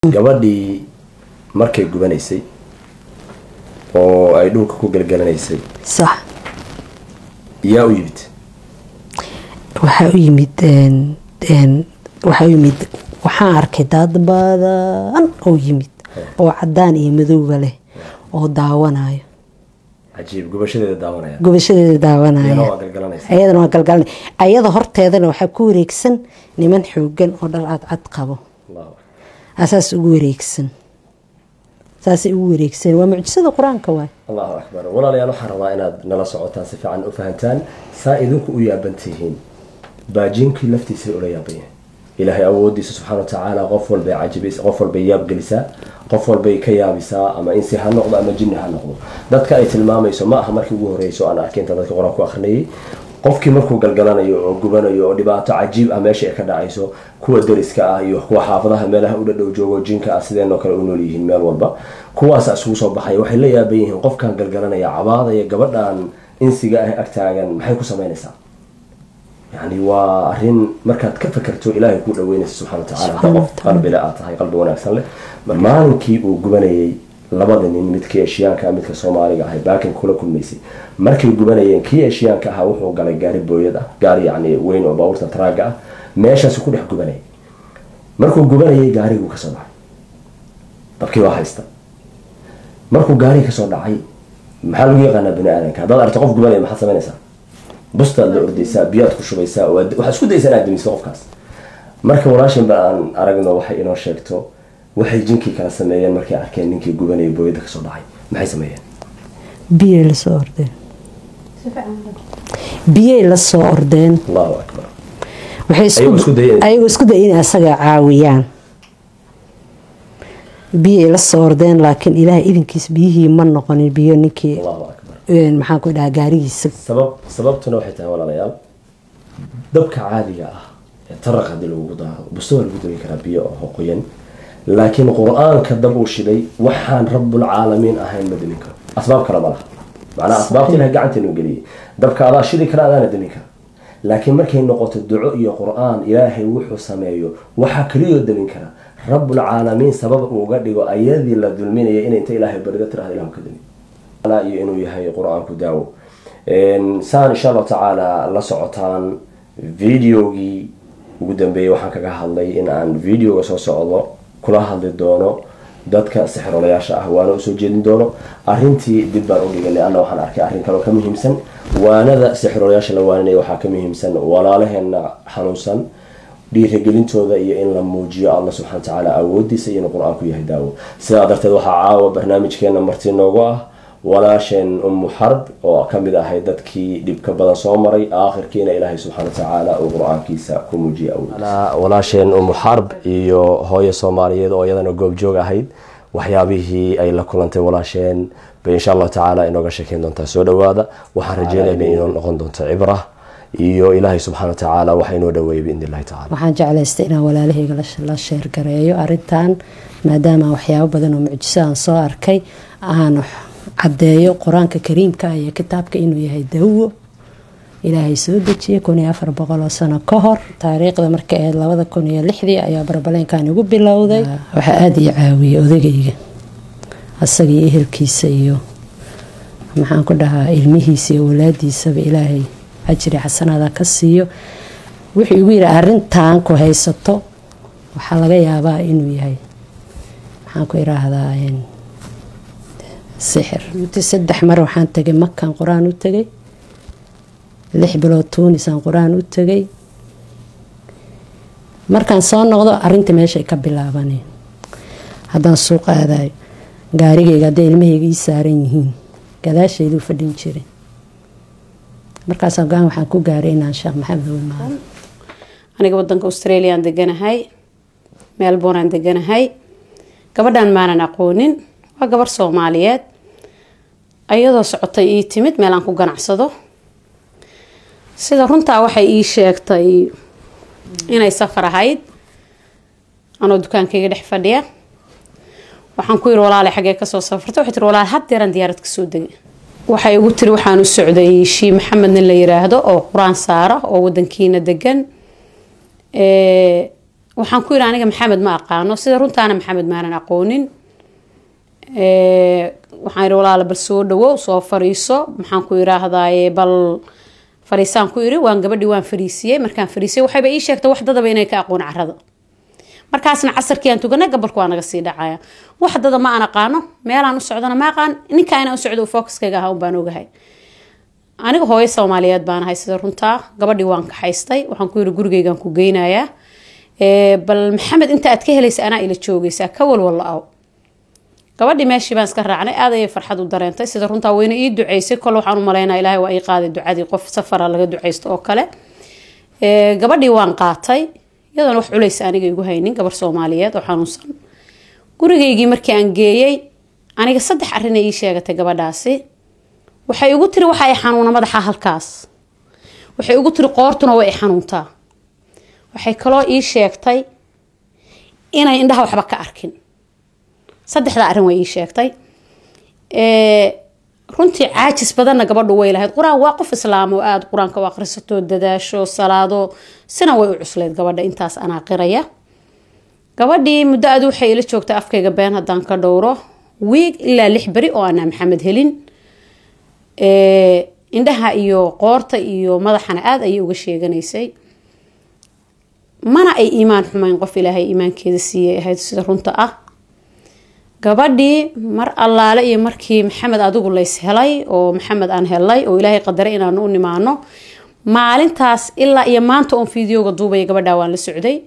gabadhii markay gubanaysay oo ay dhulka ku gelgelanaysay sax yaa u yimid waxaa u yimid een- een, waxaa u yimid waxaan arkay dad badan oo yimid oo cadaan iyo madowga leh oo daawanayo cajiib gubashadeeda daawanaya gubashadeeda iyana daawanaya waa galgalanaysa ayadana waa galgalanay ayada horteedana waxaa ku wareegsan niman xoogan oo dhar cadcad qabo Allahu akbar. asaas ugu wareegsan saasay ugu wareegsan waa mucjisada qur-aanka waay allahu akbar walaalayaal waxaan rabaa inaad nala socotaan si fiican u fahantaan saa idinku u yaaban tihiin baajiinkii laftiisa ula yaaban yahay ilaahay awoodiisa subxaana wa tacaala qof walbay cajibis qof walbay yaabgelisaa qof walbay ka yaabisaa ama insi ha noqdo ama jinni ha noqdo dadka ay tilmaamayso ma aha markii ugu horeyso aan arkay inta dadka qur-aan ku akrinayay qofkii markuu galgalanayo oo gubanayo oo dhibaato cajiib ah meesha ay ka dhacayso kuwa deriska ah iyo kuwa xaafadaha meelaha u dhadhow joogo jinka ah sideenoo kale u nool yihiin meel walba kuwaasa isugu soo baxaya waxay la yaaban yihiin qofkan galgalanaya cabaadaya gabadhan insiga ah agtaagan maxay ku samaynaysaa yani waa arin markaad ka fakerto ilaahay kuu dhaweynaysa subxana wa tacala haddaa qof qalbile aad tahay qalbi wanaagsan leh maalinkii uu gubanayay labada nin midkii eshiyaanka ah midka soomaaliga ahay baakin kula kulmaysay markay gubanayeen kii eshiyaanka ahaa wuxuu galay gaari booyad ah gaari yani weyn oo baabuurta taraaga ah meeshaasu ku dhex gubanayay markuu gubanayay gaariguu kasoo dhacay dabkii waa haysta markuu gaarigi kasoo dhacay maxaa lagu yaqaanaa bani aadamka haddaad aragto qof gubanaya maxaad samaynaysaa bustaad la ordaysaa biyaad ku shubaysaa waad- waxaad isku daysaa inaad damiso qofkaas marka walaashin ba aan aragno waxay inoo sheegto waxay jinkii kala sameeyeen markay arkeen ninkii gubanaya booyada kasoo dhacay maxay sameeyeen biyay lasoo ordeen biyay lasoo ordeen allahu akbar waxay isku- Ayagoo isku dayeen. ayagoo isku dayeen inay asaga caawiyaan biyay lasoo ordeen laakiin ilaahay idinkiis biyihii ma noqonin biyo ninkii allahu akbar een, maxaan ku dhahaa gaarigiisa sabab sababtuna waxay tahay walaalayaal dabka caadiga ah ee taraq haddii lagu daaro busto waa lagu dami karaa biyo oo qoyan laakiin qur-aanka dab uu shiday waxaan rabulcaalamiin ahayn ma damin karo asbaab kale ma laha macnaha asbaabta ilahay gacanteenu geliyay dabka adaa shidi kara adaana damin kara laakiin markay noqoto duco iyo qur-aan ilaahay wuxuu sameeyo waxaa keliyoo damin kara rabulcaalamiin sabab uu uga dhigo ayadii la dulminaya inay inta ilaahay barido tirahda ilahu ka dami Taala iyo inuu yahay qur-aanku daawo Een, saan insha allahu tacaala la socotaan videogii ugu dambeeyey waxaan kaga hadlay in aan videoga soo socdo kula hadli doono dadka sixirolayaasha ah waana usoo jeedin doono arintii dib baan u dhigay leanna waxaan arkay arrin kaloo ka muhiimsan waanada sixirolayaasha la waaninaya waxaa ka muhiimsan walaalaheena xanuunsan dhiirigelintooda iyo in la muujiyo allah subxana watacaala awoodiisa iyo inuu qur-aanku yahay daawo sidaa darteed waxaa caawa barnaamijkeena marti noogu ah walaasheen ummu xarb oo ka mid ahay dadkii dhibka badan soo maray aakhirkiina ilaahay subxaana watacaala uu qur-aankiisa ku muujiyay awoodiisa walaasheen ummu xarb iyo hooyo soomaaliyeed oo iyadana goobjoog ahayd waxyaabihii ay la kulantay walaasheen bay insha allahu tacaala inooga sheekeyn doontaa soo dhawaada waxaan rajeynayna inoo noqon doonto cibra iyo ilaahay subxaana watacaala waxa inoo dhaweeyay biidn illahi tacala waxaan jeclaystay inaan walaalahayga la- la sheergareeyo arintan maadaama waxyaabo badan oo mucjiso aan soo arkay aan caddeeyo qur-aanka kariimka iyo kitaabka inuu yahay dawo ilaahay soo dejiyay kun iyo afar boqol oo sano ka hor taariikhda markay ahayd labada kun iyo lixdii ayaa barbaleenkan igu bilowday waxaa aada ii caawiyey odagayga asaga iyo ehelkiisa iyo maxaan ku dhahaa ilmihiisa iyo walaadiisaba ilaahay ajri xasanaada ka siiyo wuxuu igu yidhi arintan ku haysato waxaa laga yaabaa inuu yahay maxaan ku iraahdaa een, sixir intii saddex mar waxaan tegay makan qur-aan u tegay lix bilood tuunisaan qur-aan u tegay markaan soo noqdo arinta meeshay ka bilaabaneen haddaan suuq aadayo gaarigayga hadday ilmahayga ii saaran yihiin gadaashayduu fadhin jiray markaas go-aan waxaan ku gaaray inaan sheekh maxamed u imaado aniga wadanka australiaan deganahay melbourneaan deganahay gabadhan maanan aqoonin waa gabar soomaaliyeed ayadoo socotay ii timid meel aan ku ganacsado sida runtaa waxay ii sheegtay inay safar ahayd anoo dukaankayga dhex fadhiya waxaan ku yiri walaale xagee kasoo safarta waxay tiri walaale haddeeran diyaarad kasoo degay waxay igu tiri waxaan u socday shii maxamed nin la yiraahdo oo qur-aan saara oo wadankiina degan ee, waxaan ku yidhi aniga maxamed ma aqaano sida runtaana maxamed maanan aqoonin Ee, waxaan yidhi walaala bal soo dhawow soo fariiso maxaan ku yidhaahdaaye bal fariisaan ku yidhi waan gabadhii waan fariisiyey markaan fariisiyey waxayba ii sheegtay wax dadaba inay ka aqoon carada markaasna casarkii aan tuganay gabalku waa naga sii dhacaya wax dada ma aan aqaano meelaan u socdana ma aqaan ninka inaan u socdo focuskayga ahaa un baan ogahay aniga hooyo soomaaliyeed baan ahay sida runtaa gabadhii waan kaxaystay waxaan ku yidhi gurigaygaan ku geynayaa Ee, bal maxamed inta aad ka helaysa anaa ila joogaysaa ka walwalla aw gabadhii meeshii baan iska raacnay aad ayay farxad u dareentay sida runtaa weyna ii duceysay kole waxaan u malaynaa ilaahay waa ii qaaday ducadii qof safara laga duceysto oo kale Ee, gabadhii waan qaatay iyadoona wax culays aniga igu haynin gabar soomaaliyeed oo xanuunsan gurigaygii markii aan geeyey aniga saddex arrin ay ii sheegatay gabadhaasi waxay igu tiri waxa ay xanuuna madaxa halkaas waxay igu tiri qoortuna way i xanuuntaa waxay kaloo ii sheegtay inay indhaha waxba ka arkin saddexdaa arrin way ii sheegtay Ee, runtii caajis badanna gabadhu way lahayd qur-aan waa qof islaam oo aada qur-aanka u akhrisato dadaasho salaado sina way u cuslayd gabadha intaas anaa qiraya gabadhii muddo aad waxay ila joogtay afkayga been haddaan ka dhowro wiig ilaa lix beri oo aanaa maxamed helin Ee, indhaha iyo qoorta iyo madaxana aada ayay uga sheeganaysay mana ay iimaan xumayn qof ilaahay iimaankeeda siiyay ahayd sida runta ah gabadhii mar allaale iyo markii maxamed adigu lays helay oo maxamed aan helay oo ilaahay qadaray inaanu u nimaano maalintaas ilaa iyo maanta oon fideoga duubaya gabadhaa waan la socday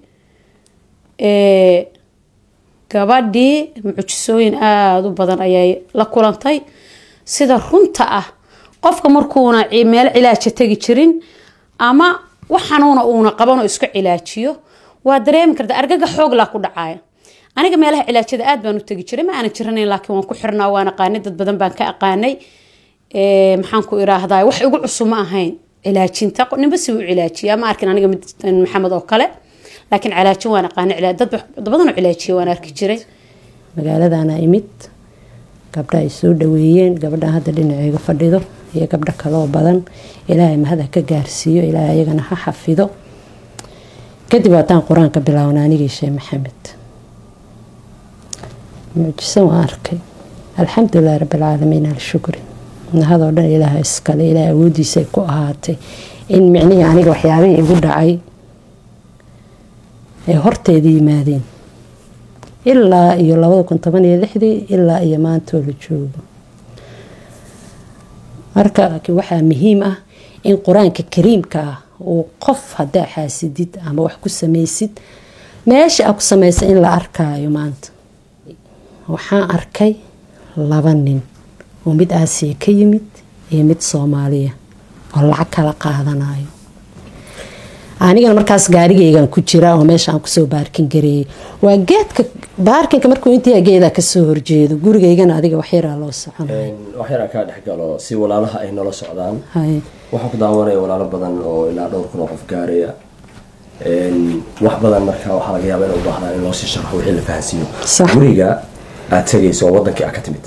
Ee, gabadhii mucjisooyin aada u badan ayay la kulantay sida runta ah qofka markuuna ci- meel cilaaja tegi jirin ama wax xanuuna uuna qaban oo isku cilaajiyo waa dareemi karta argaga xoog laa ku dhacaya aniga meelaha cilaajada aad baan u tegi jiray ma aanan jiranayn laakiin waan ku xirnaa waan aqaanay dad badan baan ka aqaanay Ee, maxaan ku iraahdaa wax igu cusub ma ahayn cilaajinta Qo- ninba si u cilaajiya ma arkin aniga mid maxamed oo kale laakiin cilaajin waan aqaanay cilaa- dad dad badan oo cilaajiya waan arki jiray magaaladana imid gabdha ay soo dhaweeyeen gabadhan hadda dhinaceyga fadhido iyo gabdho kaloo badan ilaahay mahad ha ka gaarsiiyo ilaahay ayagana ha xafido kadib haddaan qur-aanka bilaawna anigii sheeh maxamed mucjiso waan arkay alxamdulilahi rabbilcaalamiin alshukri mahadoo dhan ilaaha iskale ilaahay awoodiisay ku ahaatay in micnihii aniga waxyaabihii igu dhacay ay horteeda yimaadeen ilaa iyo labada kun toban iyo lixdii ilaa iyo maantoo la joogo marka laakiin waxaa muhiim ah in qur-aanka kariimka ah uu qof haddaa xaasidid ama wax ku samaysid meesha aa ku samaysa in la arkaayo maanta waxaan arkay laba nin oo mid aasiya ka yimid iyo mid soomaaliya oo lacag kala qaadanayo anigana markaas gaarigaygan ku jira oo meesha aan kusoo baarkin gareeyay waa geedka baarkinka markuu intii geeda kasoo horjeedo gurigaygana adiga waxyaraa loo soconay wax yaraan kaa dhex galo si walaalaha ay nala socdaan Hay. waxaan ku daawanaya walaalo badan oo ilaa dhowr kun oo qof gaaraya Een, wax badan marka waxaa laga yaabaa inay u baahdaan in loo sii sharxo wixii la fahansiiyo Sax. guriga aad tegayso oo wadankii aad ka timid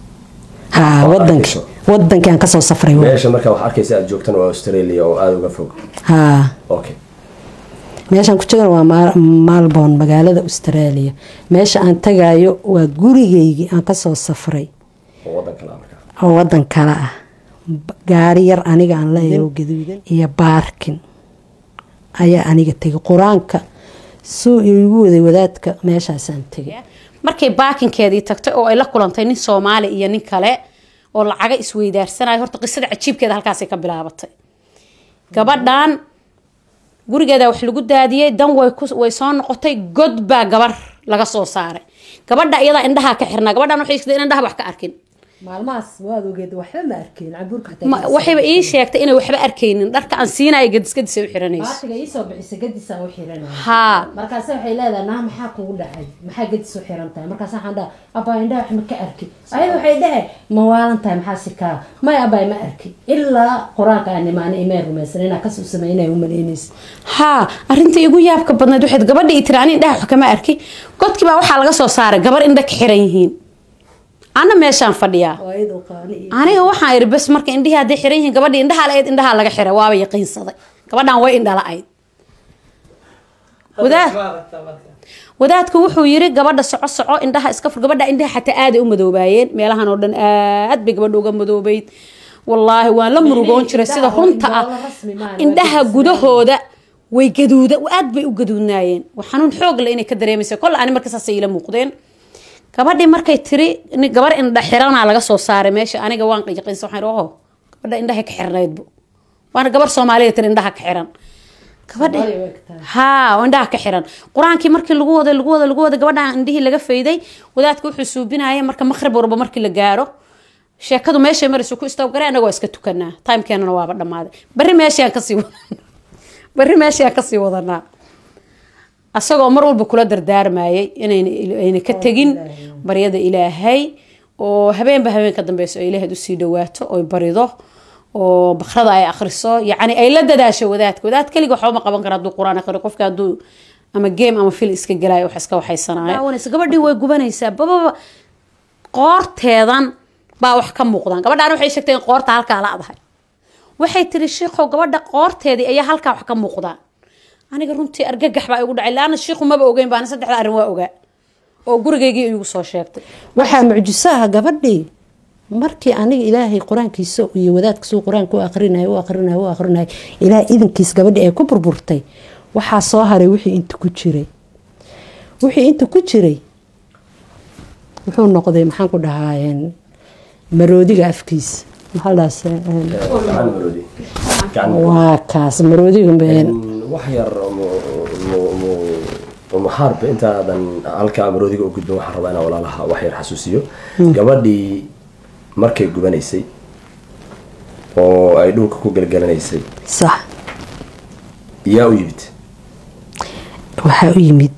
ha oo wadankii arkayso. wadankii aan kasoo safray waa. meesha marka waxaa arkaysa aad joogtan waa australia oo aada uga fog ha okay meeshaan ku jegana waa Ma- malborn magaalada australia meesha aan tagayo waa gurigaygii aan kasoo safray oo wadan kale ah marka oo wadan kale ah B- gaari yar aniga aan leeyahay iyo baarkin ayaa aniga tegay qur-aanka suu igu waday wadaadka meeshaasaan tegay markay baakinkeedii tagtay oo ay la kulantay nin soomaali iyo nin kale oo lacaga isweydaarsanaya horta qisada cajiibkeeda halkaasay ka bilaabatay gabadhan gurigeeda wax lagu daadiyey dan way ku- way soo noqotay god baa gabar laga soo saaray gabadha iyadaa indhaha ka xirnaa gabadhan waxay sheegtay in indhaha wax ka arkin maalmahaas waad ogeed waxba ma arkeen cabuurka Ma- waxayba ii sheegtay inay waxba arkaynin dharka aan siinaya gadisgadisa u xiranayso baatiga iisoo bixisa gadisaan u xiranaya haa markaase waxay leedahay naa maxaa kugu dhacay maxaa gadis u xiran tahay markaas waxaan dhaha abaa indhaha wax ma ka arki ayada waxay dhahe ma waalan tahay maxaa si kaa may abaa ma arki ilaa qur-aanka aan imaana imay rumaysan inaa kasoo sameynaya u malaynaysa haa arinta igu yaabka badnayd waxayd gabadha ii tiri ani indhaha wax kama arki godkii baa waxaa laga soo saaray gabar indha ka xiran yihiin ana meeshaan fadhiyaa oo iyadoo qaani iyo aniga waxaan iri bas marka indhihii hadday xiran yihiin gabadhii indhaha la-eed indhaha laga xiray waaba yaqiinsaday gabadhan way indhala-ayd wadaad wadaadku wuxuu yiri gabadha soco soco indhaha iska fur gabadha indhaha xataa aaday u madoobaayeen meelahan oo dhan aad bay gabadha uga madoobayd wallaahi waan la murugoon jiray sida runta ah indhaha gudahooda way gaduuda aad bay u gaduudnaayeen waa xanuun xoog le inay ka dareemaysa kol ani marka saasay ila muuqdeen gabadhii markay tiri gabar indha xiranaa laga soo saaray meesha aniga waan qiiqinsa waxaan oho gabadha indhahay ka xirnaydbu waana gabar soomaaliya tiri indhaha ka xiran gabadhi haa indhaha ka xiran qur-aankii markii lagu waday lagu waday lagu waday gabadha indhihii laga fayday wadaadka wuxuu suubinaya marka maqrib warba markii la gaaro sheekadu meeshay maraysu ku istawgare anaga waa iska tukanaa timekeenana waaba dhammaaday barri meeshaan kasii wadanaa barri meeshaan kasii wadanaa asagoo mar walba kula dardaarmayay inayna ka tegin baryada ilaahay oo habeenba habeen ka dambeyso ay ilaahayd usii dhawaato oy barido oo bakrada ay akriso yacni ay la dadaasho wadaadka wadaad keliga waxba ma qaban kara hadduu qur-aan akriyo qofka hadduu ama game ama fil iska gelayo wax iska waxaysanayo gabadhii way gubanaysaa bababa qoorteedan baa wax ka muuqdaan gabadhaan waxay sheegtay in qoorta halkaa la adahay waxay tiri shiikhow gabadha qoorteedii ayaa halkaa wax ka muuqdaan aniga runtii argagax baa igu dhacay laana shiikhu maba ogeyn baana saddexda arrin waa ogaa oo gurigaygii igu soo sheegtay waxaa mucjisaha gabadhii markii aniga ilaahay qur-aankiisa iyo wadaadkiisuu qur-aanka u aqrinay u aqrinay u aqrinay ilaahay idankiis gabadhii ay ku burburtay waxaa soo haray wixii inta ku jiray wixii inta ku jiray wuxuu noqday maxaan ku dhahaa maroodiga afkiisa maxaadaas waa kaas maroodiga wax yar maxaarba intaadan halkaa maroodiga u gudbin waxaan rabaa inaan walaalaha wax yar xasuusiyo gabadhii markay gubanaysay oo ay dhulka ku gelgelanaysay sax yaa u yimid waxaa u yimid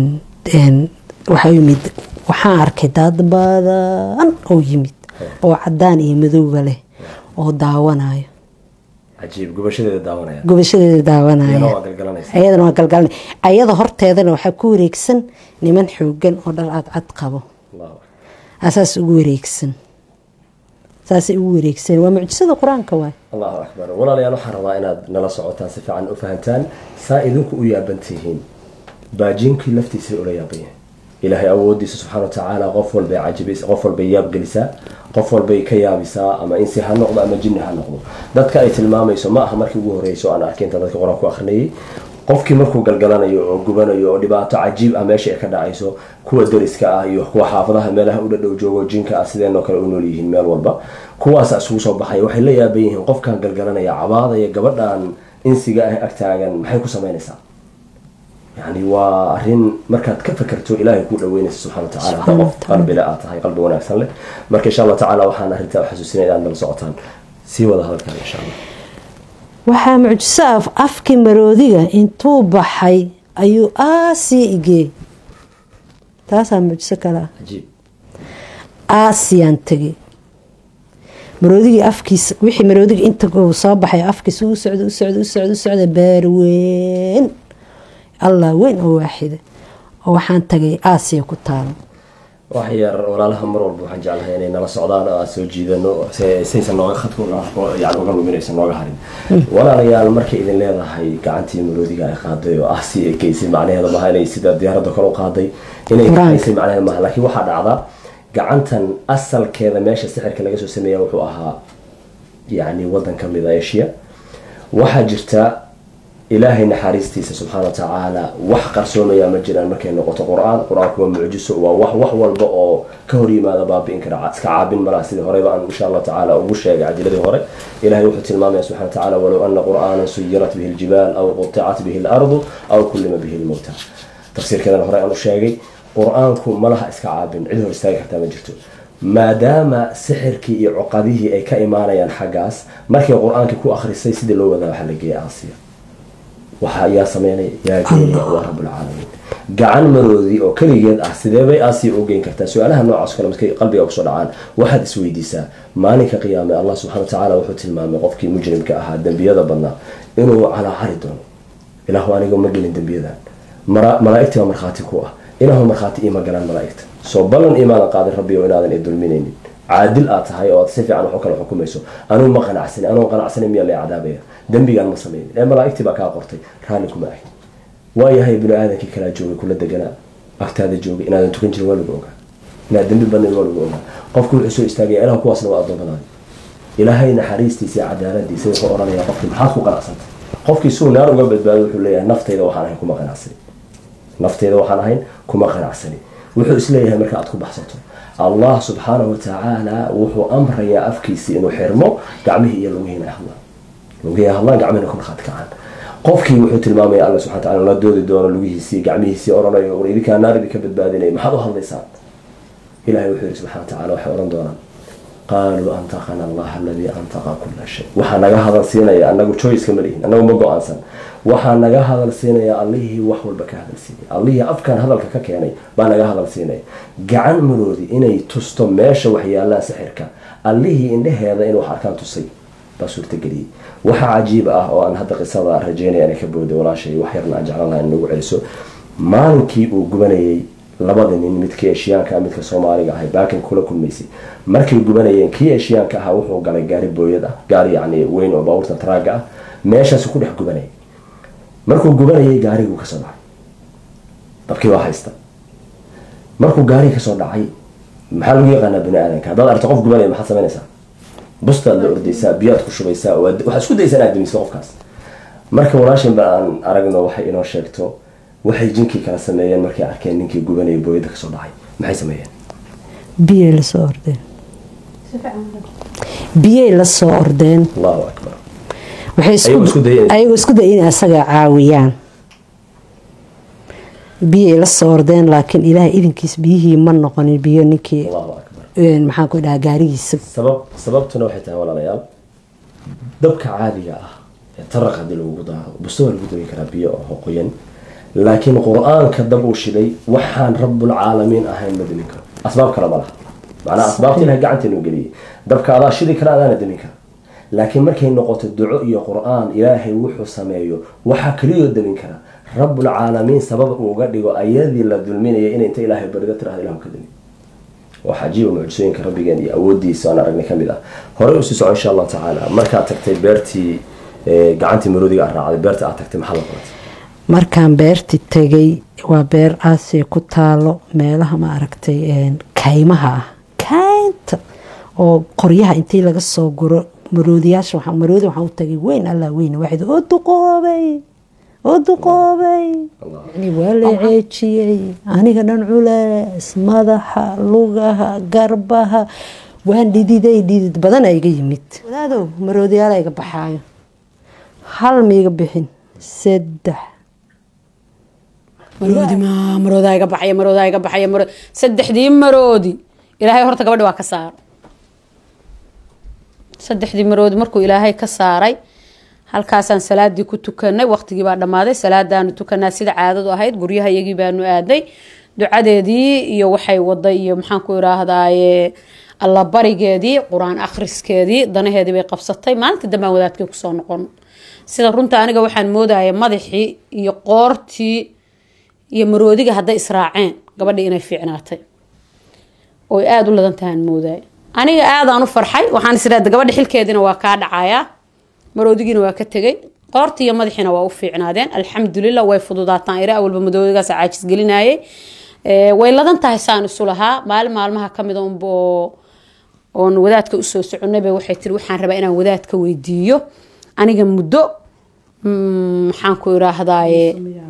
waxaa u yimid waxaan arkay dad badan oo yimid oo cadaan iyo madowga leh oo daawanayo cajiib gubashadeeda daawanaya gubashadeeda daawanaya iyana waa galgalanaysa ayadana waa galgalanay ayada horteedana waxaa ku wareegsan niman xoogan oo dhal cadcad qabo allahu asaas ugu wareegsan saasay ugu wareegsan waa mucjisada qur-aanka waay allahu akbar walaalayaal waxaan rabaa inaad nala socotaan si fiican u fahantaan saa idinku u yaaban tihiin baajiinkii laftiisa ula yaaban yahay ilaahay awoodiisa subxaana watacaala qof walbay cajibis qof walbay yaabgelisaa qof walbay ka yaabisaa ama insi ha noqdo ama jinni ha noqdo dadka ay tilmaamayso ma aha markii ugu horeyso aan arkay inta dadka qur-aan ku akrinayay qofkii markuu galgalanayo oo gubanayo oo dhibaato cajiib ah meesha ay ka dhacayso kuwa dariska ah iyo kuwa xaafadaha meelaha u dhadhow joogo jinka ah sideenoo kale u nool yihiin meel walba kuwaasa isugu soo baxaya waxay la yaaban yihiin qofkan galgalanaya cabaadaya gabadhan insiga ah agtaagan maxay ku samaynaysaa yani waa arin markaad ka fakerto ilaahay ku dhaweynaysa subxana watacaala hadda qof qalbile aad tahay qalbi wanaagsan leh marka insha allah tacaala waxaan arrintaa u xasuusinaya inaad nala socotaan sii wada hadalkan insha allah waxaa mucjiso af afkii maroodiga intuu baxay ayuu aasii igee taasaa mucjiso kale ah cajiib aasiyaan tegay maroodigii afkiisa wixii maroodiga inta uu soo baxay afkiisa u socda u socda u socda u socda baarweyn allah weyn oo waaxida oo waxaan tagay aasiya ku taalo wax yar walaalaha mar walba waxaan jeclahay inay nala socdaan oo aan soo jiidano se- saysan nooga khadka uga- yani uga luminaysan nooga harin walaalayaal markay idin leedahay gacantii maroodiga ay qaaday oo aasi ay geysay macnaheeda maaha inay sida diyaaradda kale u qaaday inay Qur-aanka. kaxaysay macnaheeda maaha laakiin waxaa dhacda gacantan asalkeeda meesha sixirka laga soo sameeya wuxuu ahaa yani wadan ka mid a asia waxaa jirta ilaahay naxariistiisa subxaana watacaala wax qarsoomaya ma jiraan markay noqoto qur-aan qur-aanku waa mucjiso waa wax wax walba oo ka hor yimaada baabi'in kara iska caabin malaha sidii horeyba aan insha allah tacaala ugu sheegay cajiladii hore ilahay wuxuu tilmaamaya subxana watacaala walow ana qur'aanan suyirat bihi ljibaal aw quطicat bihi lardu aw kullima bihi lmowta tafsiirkeedana hore aan u sheegay qur-aanku malaha iska caabin cid hor istaagi kartaa ma jirto maadaama sixirkii iyo cuqadihii ay ka imaanayaan xaggaas markay qur-aankii ku akhrisay sidii loo wadaa waxaa la geeyay aasiya waxa yaa sameynaya yaa geynaya waa rabulcaalamiin gacan maroodi oo keligeed ah sidee bay aasiya u geyn kartaa su-aalaha noocaas kale markay qalbiga kusoo dhacaan waxaad isweydiisaa maalinka qiyaame allah subxana watacaala wuxuu tilmaamay qofkii mujrimka ahaa dembiyada badnaa inuu calaacari doono ilaahu aniga ma gelin dembiyadan mara- malaa'igtii baa markhaati ku ah ilaahu markhaati iima galaan malaa'igta soo ballan imaadan qaadin rabbi oo inaadan i dulminaynin caadil aad tahay oo aad si fiican wax u kala xukumayso anugu ma qanacsanin anugu qanacsanin miyaa lay cadaabaya dembigaan ma samaynin ee malaa'igtii baa kaa qortay raalli kuma ahin waayahay bini aadankii kalaa joogay kula deganaa agtaada joogay inaadan tukan jirin waa lagu ogaa inaad dambi badnayd waa lagu ogaa qofku wuxuu soo istaagaya ilaah kuwaasna waa addoommadaadi ilaahay naxariistiisa iyo cadaaladiisa wuxuu odhanayaa qofkii maxaad ku qanacsantay qofkii suu naar uga badbaado wuxuu leeyahay naftayda waxaan ahayn kuma qanacsani naftayda waxaan ahayn kuma qanacsani wuxuu isleeyahay marka aad ku baxsato allah subxaanahu watacaala wuxuu amrayaa afkiisii inuu xirmo gacmihii iyo lugihiina ay hadlaan lugihii ay hadlaan gacmihina ku markhaati kacaan qofkii wuxuu tilmaamaya alla subxana wataala la doodi doono lugihiisii gacmihiisii odhanayo war idinkaa naar idinka badbaadinaya maxaad u hadlaysaan ilahay wuxuu yihi subxana watacaala waxay odhan doonaan qaaluu antaqana allah aladii antaqa kula shay waxaa naga hadal siinaya anagu joyceka ma lihin anagu ma go-aansan waxaa naga hadal siinaya allihii wax walba ka hadal siinaya allihii afkan hadalka ka keenay baa naga hadal siinaya gacan maroodi inay tusto meesha waxyaalaan sixirka allihii indhaheeda inuu wax arkaan tusay baa suurtageliyey waxaa cajiib ah oo aan hadda qisada rajeynaya inay ka booday walaashay wax yarna aan jeclan laha in nagu celiso maalinkii uu gubanayay labada nin midkii eshiyaanka midka soomaaliga ahay baakin kula kulmaysay markay gubanayeen kii eshiyaanka ahaa wuxuu galay gaari booyad ah gaari yacni weyn oo baabuurta taraaga ah meeshaasu ku dhex gubanayay markuu gubanayay gaariguu kasoo dhacay dabkii waa haysta markuu gaarigi kasoo dhacay maxaa lagu yaqaanaa bini aadanka haddaad aragto qof gubanaya maxaad samaynaysaa bustaad la ordaysaa biyaad ku shubaysaa waxaad isku daysaa inaad damiso qofkaas marka walaashin ba aan aragno waxay inoo sheegto waxay jinkii kala sameeyeen markay arkeen ninkii gubanaya booyada kasoo dhacay maxay sameeyeen biyay lasoo ordeen biyay lasoo ordeen allahu akbar waxay Ayagoo isku dayeen. ayagoo isku daya inay asaga caawiyaan biyay lasoo ordeen laakiin ilaahay idinkiis biyihii ma noqonin biyo ninkii allahu akbar een, maxaan ku dhahaa gaarigiisa sabab sababtuna waxay tahay walaalayaal dabka caadiga ah ee taraq haddii lagugu daaro busto waa lagu dari karaa biyo oo qoyan laakiin qur-aanka dab uu shiday waxaan rabulcaalamiin ahayn ma demin karo asbaab kale ma laha macnaa asbaabta ilahay gacanteenu geliyey dabka adaa shidi kara adaana demin kara laakiin markay noqoto duco iyo qur-aan ilaahay wuxuu sameeyo waxaa keliyoo demin kara rabulcaalamiin sabab uu uga dhigo ayadii la dulminaya inay inta ilaahay barido tirahda ilahu ka demin waa cajiiba mucjisooyinka rabbigeen iyo awoodiisa aan aragnay kamid ah horey usii soco insha allahu tacaala markaad tagtay beertii eh, gacantii maroodiga aad raacday beerta aad tagtay maxaa la qabatay markaan beerti tegay waa beer aasiya ku taalo meelaha ma aragtay een, kaymaha ah kaynta oo qoryaha intii laga soo guro maroodiyaasha waxaa- maroodi waxaan u tagay weyn allah weyn waxayd oo duqoobay oo duqoobay yani waa la ceejiyey aniga dhan culees madaxa lugaha garbaha waan dhididay dhidid badan iga yimid walaadow maroodiyaala iga baxaayo hal miiga bixin saddex maroodi ma maroodaa iga baxaya maroodaa iga baxaya maro saddexdii maroodi ilaahay horta gabadhi waa ka saaro saddexdii maroodi markuu ilaahay ka saaray halkaasaan salaadii ku tukanay waqtigii baa dhammaaday salaadaanu tukanaa sida caadadu ahayd guryaha iyagii baanu aaday ducadeedii iyo waxay waday iyo maxaan ku iraahdaaye allabarigeedii qur-aan akhriskeedii danaheedii bay qabsatay maalinta dambaan wadaadkii kusoo noqon sida runta aniga waxaan moodaya madaxii iyo qoortii iyo maroodiga hadday israaceen gabadhii inay fiicnaatay oo ay aada u ladan tahaan moodaya aniga aadaan u farxay waxaan is idhahda gabadha xilkeediina waa kaa dhacayaa maroodigiina waa ka tegay qoortii iyo madaxiina waa u fiicnaadeen alxamdulilah way fududaataan ira awalba madoodigaas caajis gelinayay Ee, way ladan tahay saan isu lahaa maalin maalmaha kamid unba oo oon wadaadka usoo soconayba waxay tiri waxaan rabaa inaan wadaadka weydiiyo aniga muddo mm, maxaan ku iraahdaaye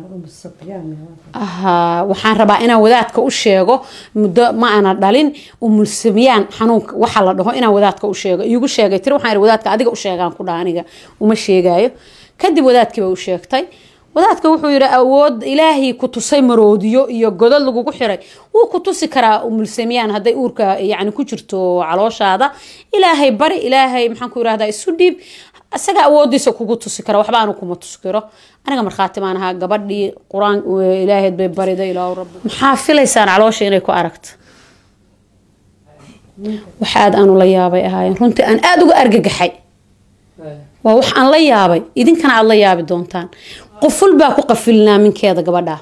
aha waxaan rabaa inaan wadaadka u sheego muddo ma ana dhalin umulsamiyaan xanuunka waxa la dhaho inaan wadaadka u sheego iigu sheegay tiri waxaan ihi wadaadka adiga u sheegaan ku dhaha aniga uma sheegaayo kadib wadaadkiiba u sheegtay wadaadka wuxuu yidhi awood ilaahay ku tusay maroodiyo iyo godad lagugu xiray wuu ku tusi karaa umulsamiyaan hadday uurka yani ku jirto calooshaada ilaahay bari ilaahay maxaan ku irahdaa isu dhiib isaga awoodiisa kugu tusi kara waxba aanu kuma tusi karo aniga markhaati baan ahaa gabadhii qur-aan ilaaheed bay bariday ilaa rabbi maxaa filaysaan caloosha inay ku aragto wax aad aanu la yaabay ahaayeen runtii aan aada uga argagaxay waa wax aan la yaabay idinkana aada la yaabi doontaan quful baa ku qafilinaa minkeeda gabadha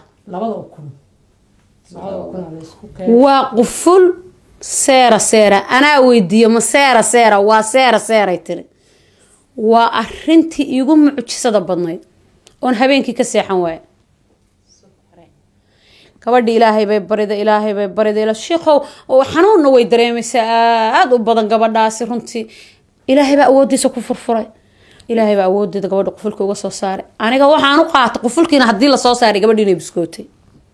waa quful seera seera anaa weydiiyo ma seera seera waa seera seeray tiri waa arintii iigu mucjisada badnayd oon habeenkii ka seexan waaya gabadhi ilaahay bay barida ilaahay bay barida shiikow xanuunna way dareemaysaa aada u badan gabadhaasi runtii ilaahay baa awoodiisa ku furfuray ilaahay baa awoodeeda gabadha qufulka uga soo saaray aniga waxaan u qaata qufulkiina haddii lasoo saaray gabadhi inay biskootay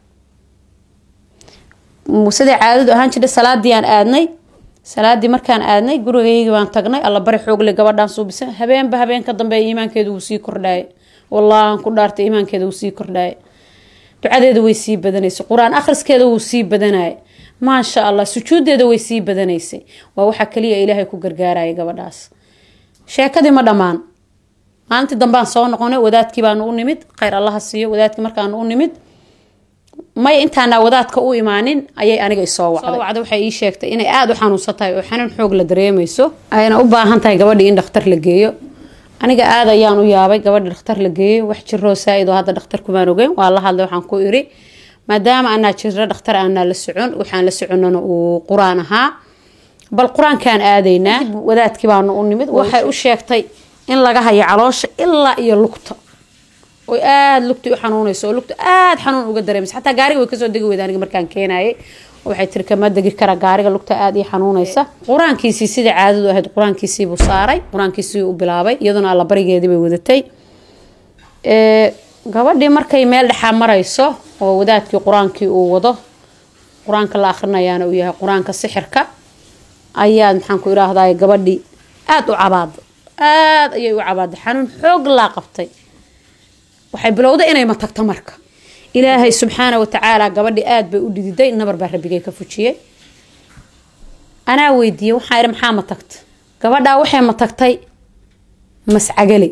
siday caadadu ahaan jirtay salaadii aan aadnay salaadii markaan aadnay gurigaygii baan tagnay alla bari xoogle gabadhaan suubisa habeenba habeen ka dambeeya iimaankeedu wuu sii kordhaaya wallah aan ku dhaartay iimaankeeda wuu sii kordhaaya ducadeeda way sii badanaysay qur-aan akhriskeeda wuu sii badanaya maasha allah sujuudeeda way sii badanaysay waa waxaa kaliya ilaahay ku gargaaraya gabadhaas sheekadii ma dhammaan maalintii dambaan soo noqonay wadaadkii baanu u nimid khayr allaha siiyo wadaadkii markaanu u nimid may intaana wadaadka u imaanin ayay aniga isoo wacday wacda waxay ii sheegtay inay aada u xanuunsan tahay oo xanuun xoog la dareemayso ayna u baahan tahay gabadhii in dhakhtar la geeyo aniga aada ayaan u yaabay gabadhi dhakhtar la geeyo wax jiroo saa-id oo hadda dhakhtar kumaan ogeyn waa la hadlay waxaan ku iri maadaama anaa jiro dhakhtar aanaa la socon waxaan la soconana uu qur-aan ahaa bal qur-aankaan aadaynaa wadaadkii baanu u nimid waxay u sheegtay in laga hayo caloosha ilaa iyo lugta oy aada lugta u xanuunayso oo lugta aada xanuun uga dareemaysa xataa gaariga way kasoo degi weyda aniga markaan keenayay waxay tiri kama degi kara gaariga lugta aada ii xanuunaysa qur-aankiisii sida caadadu ahayd qur-aankiisiibuu saaray qur-aankiisii u bilaabay iyaduna alla barigeedii bay wadatay gabadhii markay meel dhexaa marayso oo wadaadkii qur-aankii uu wado qur-aanka la akrinayaana uu yahay qur-aanka sixirka ayaa maxaan ku idhaahday gabadhii aada u cabaada aada ayay u cabaaday xanuun xoog laa qabtay waxay bilowday inay matagto marka ilaahay subxaana watacaala gabadhi aada bay u dhididay nabar baa rabbigay ka fujiyey anaa weydiiyey waxaa ihi maxaa matagta gabadhaa waxay matagtay mascagale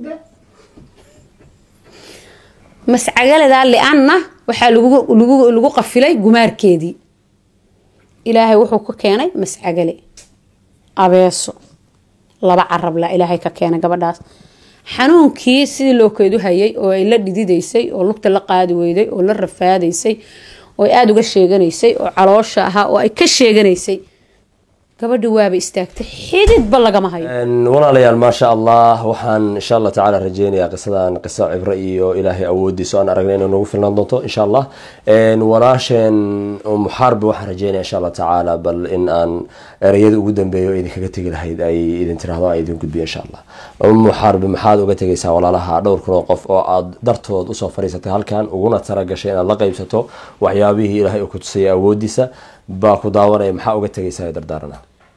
mascagaledaa lianna waxaa lagu qafilay gumaarkeedii ilaahay wuxuu ka keenay mascagale abeeso laba carabla ilaahay ka keenay gabadhaas xanuunkii sidii loo keedu hayay oo ay la dhididaysay oo lugta la qaadi weyday oo la rafaadaysay oo ay aada uga sheeganaysay oo caloosha ahaa oo ay ka sheeganaysay gabadhi waaba istaagtay xididba lagama hayo walaalayaal maasha allah waxaan insha allah tacaala rajeynayaa qisadan qiso cibro iyo ilaahay awoodiisa aan aragnay inay nagu filnaan doonto insha allah walaasheen muxaarbi waxaan rajeynaya insha allah tacaala bal in aan ereyada ugu dambeeyo idinkaga tegi lahayd ay idin tiraahdo aan idin gudbiyo insha allah muxaarbi maxaad uga tegaysaa walaalaha dhowr kun oo qof oo aad dartood usoo fadhiisatay halkan uguna talagashay inaad la qaybsato waxyaabihii ilaahay uu ku tusayay awoodiisa baa ku daawanaya maxaa uga tegaysaa dardaarana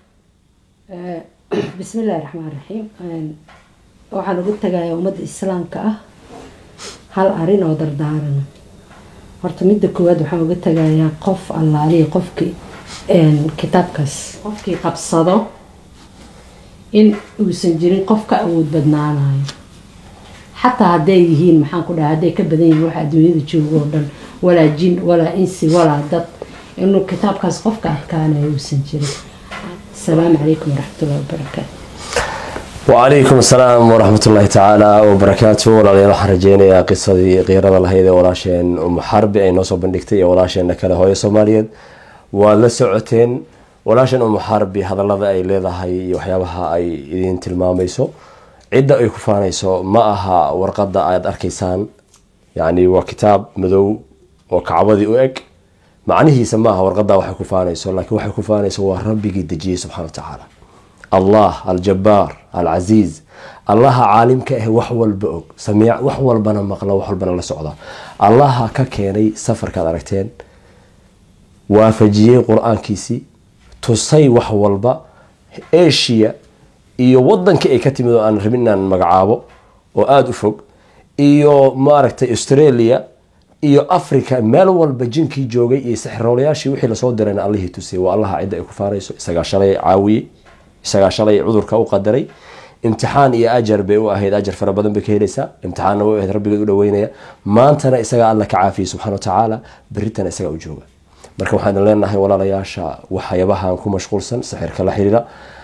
bismi illaahi raxmaan raxiim waxaan ugu tagayaa ummadda islaamka ah hal arin oo dardaarana horta midda koowaad waxaan uga tagayaa qof allaaliya qofkii kitaabkaas qofkii qabsado in uusan jirin qof ka awood badnaanayo xataa hadday yihiin maxaan ku dhaha hadday ka badan yihiin waxa adduunyada joogo oo dhan walaa jin walaa insi walaa dad inuu kitaabkaas qofka adkaanayo uusan jirin السلام عليكم ورحمة الله وبركاته وعليكم السلام ورحمة الله تعالى وبركاته walaalyaal waxaan rajeynayaa qisadii qiirada lahayd ee walaasheen umu xarbi ay noo soo bandhigtay iyo walaasheena kale hooyo soomaaliyeed waad la socoteen walaasheen umu xarbi hadalada ay leedahay iyo waxyaabaha ay idin tilmaamayso cidda ay ku faanayso ma aha warqada aad arkaysaan yacni waa kitaab madow oo kacbadii u eg macnihiisa maaha warqadaa waxay ku faanayso laakiin waxay ku faanayso waa rabbigii dejiyey subxana wa tacaala allah aljabaar alcasiiz allaha caalimka ah wax walba og samiic wax walbana maqla wax walbana la socda allaha ka keenay safarkaad aragteen waafajiyey qur-aankiisii tusay wax walba asia iyo wadankii ay ka timid oo aan rabin inaan magacaabo oo aada u fog iyo maaragtay australia iyo africa meel walba jinkii joogay iyo sixroolayaashii wixii lasoo dirayna allihii tusiyay waa allaha cidda ay ku faanayso isagaa shalay caawiyey isagaa shalay cudurka u qadaray imtixaan iyo ajar bay u ahayd ajar fara badan bay ka helaysaa imtixaanna way ahayd rabbigeed u dhaweynaya maantana isagaa alla ka caafiyey subxana wa tacaala beritana isagaa u jooga marka waxaan leenahay walaalayaasha waxyaabahan ku mashquulsan sixirka la xiriira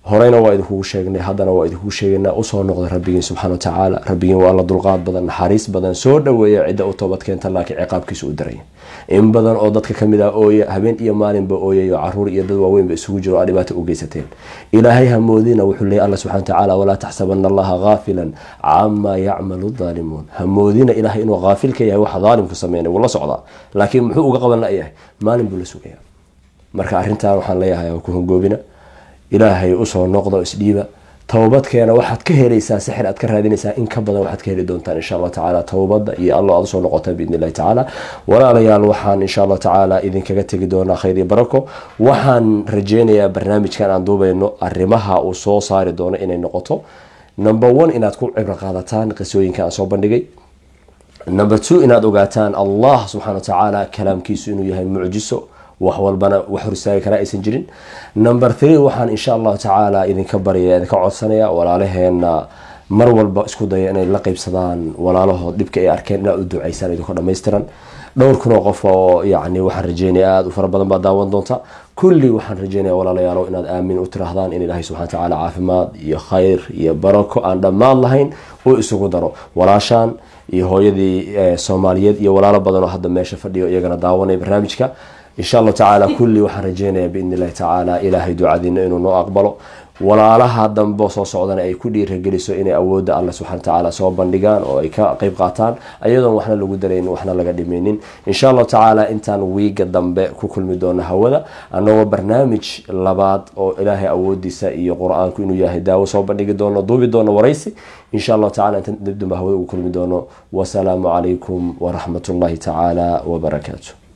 horeyna waa idinkugu sheegnay haddana waa idinkugu sheegaynaa usoo noqda rabbigiin subxaana wa tacaala rabbigiin waa alla dulqaad badan naxariis badan soo dhaweeya cidda u toobad keenta laakiin ciqaabkiisa u daraya in badan oo dadka kamid ah ooya habeen iyo maalinba ooyayo caruur iyo dad waaweynba isugu jiro aa dhibaato u geysateen ilaahay hamoodina wuxuu leeyay alla subxana watacaala walaa taxsabana allaha gaafilan camaa yacmalu daalimuun hamoodina ilaahay inuu haafil ka yahay waxa daalimku sameynay wuu la socdaa laakiin muxuu uga qaban layahay maalin buu la sugaya marka arrintan waxaan leeyahay ku hongoobina ilaahay usoo noqdo isdhiiba towbadkeena waxaad ka helaysaa sixir aad ka raadinaysaa in ka badan waxaad ka heli doontaan insha allah tacaala towbada iyo allo aad usoo noqotaan biidn illahi tacaala walaalayaal waxaan insha allah tacaala idinkaga tegi doonaa khayr iyo barako waxaan rajeynayaa barnaamijkan aan duubayno arrimaha uu soo saari doono inay noqoto number one inaad ku cibro qaadataan qisooyinka aan soo bandhigay number two inaad ogaataan allah subxana wa tacaala kalaamkiisu inuu yahay mucjiso wax walbana wax hor istaagi karaa aysan jirin number three waxaan insha allahu tacaala idinka baryaya idinka codsanaya walaalaheena mar walba isku daya inay la qeybsadaan walaalahood dhibka ay arkeen inaad u duceysaan idinko dhammaystiran dhowr kun oo qof oo yacni waxaan rajeynaya aada u fara badan baa daawan doonta kulli waxaan rajeynaya walaalayaalo inaad aamin u tiraahdaan in ilaahay subxana watacaala caafimaad iyo khayr iyo barako aan dhammaan lahayn uu isugu daro walaashaan iyo hooyadii soomaaliyeed iyo walaalo badan oo hadda meesha fadhiyo iyagana daawanaya barnaamijka insha allahu tacaala kulli waxaan rajeynayaa biidn illahi tacaala ilaahay ducadiina inuu noo aqbalo walaalaha dambe soo socdana ay ku dhiirageliso inay awoodda alle subxana watacaala soo bandhigaan oo ay ka qeyb qaataan ayadoon waxna lagu daraynin waxna laga dhimaynin insha allahu tacaala intaan wiiga dambe ku kulmi doono hawada annagoo barnaamij labaad oo ilaahay awoodiisa iyo qur-aanku inuu yahay daawo soo bandhigi doono duubi doono waraysi insha allahu tacala intaan dibdamba hawada ugu kulmi doono wasalaamu calaykum waraxmat ullahi tacaala wabarakaatu